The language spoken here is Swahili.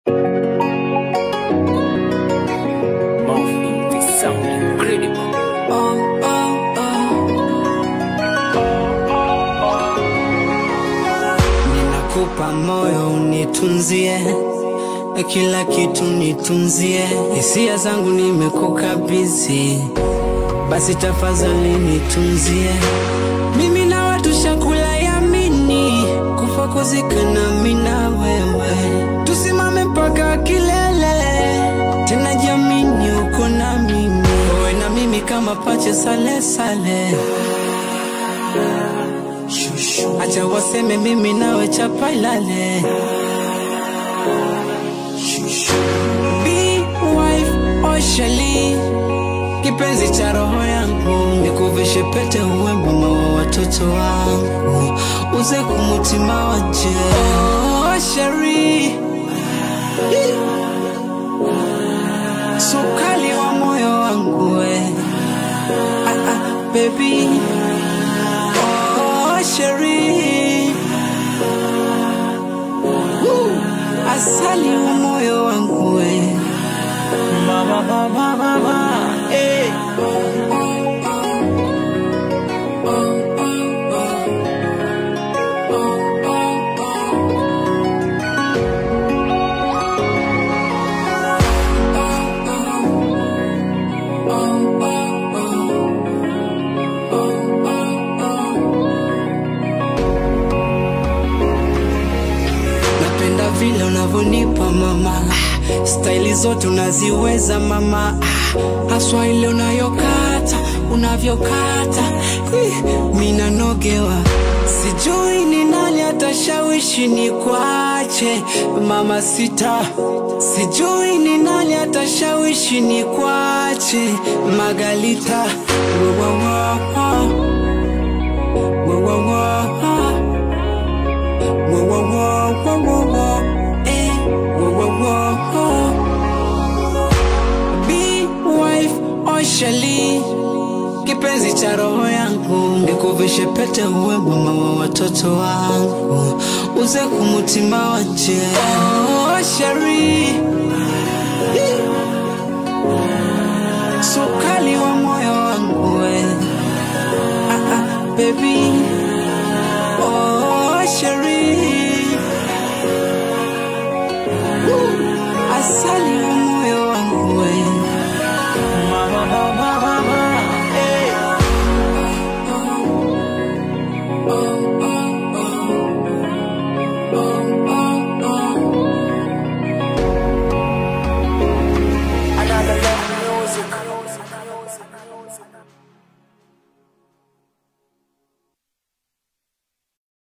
Morphine, they sound incredible. Oh, oh, oh. Ninakupa moyo unitunzie, na kila kitu nitunzie, hisia zangu nimekukabidhi, basi tafadhali nitunzie. Mimi na watu shakula yamini, kufa kuzikana mimi na wewe, tusimame mpaka kilele, tena jamini uko na mimi, wewe na mimi kama pache sale sale. Acha waseme mimi nawe chapa ilale. Be wife oshali, kipenzi cha roho yangu, nikuvishe pete uwe mama wa watoto wangu, uze kumutima wanje. Oh, sheri sukali wa moyo wangu we. Ah, ah, baby Oh, Sheri Woo! Asali wa moyo wangu we Mama, mama, mama eh. Napenda vile unavyonipa mama, Ah, staili zote unaziweza mama, Ah, haswa ile unayokata unavyokata, Ih, mina nogewa, sijui ni nani atashawishi ni kwache mama sita, sijui ni nani atashawishi ni kwache magalita wa, wa, wa, wa, wa, wa, wa. Whoa, whoa, whoa, whoa, whoa, whoa, eh, whoa, whoa, whoa, whoa. Be wife oshali, kipenzi cha roho yangu, nikuvishe pete uwe mama wa watoto wangu, uze kumutima wanje. Oh, sheri sukali wa moyo wangu we. Ah, ah, baby Oh, Sheri Asali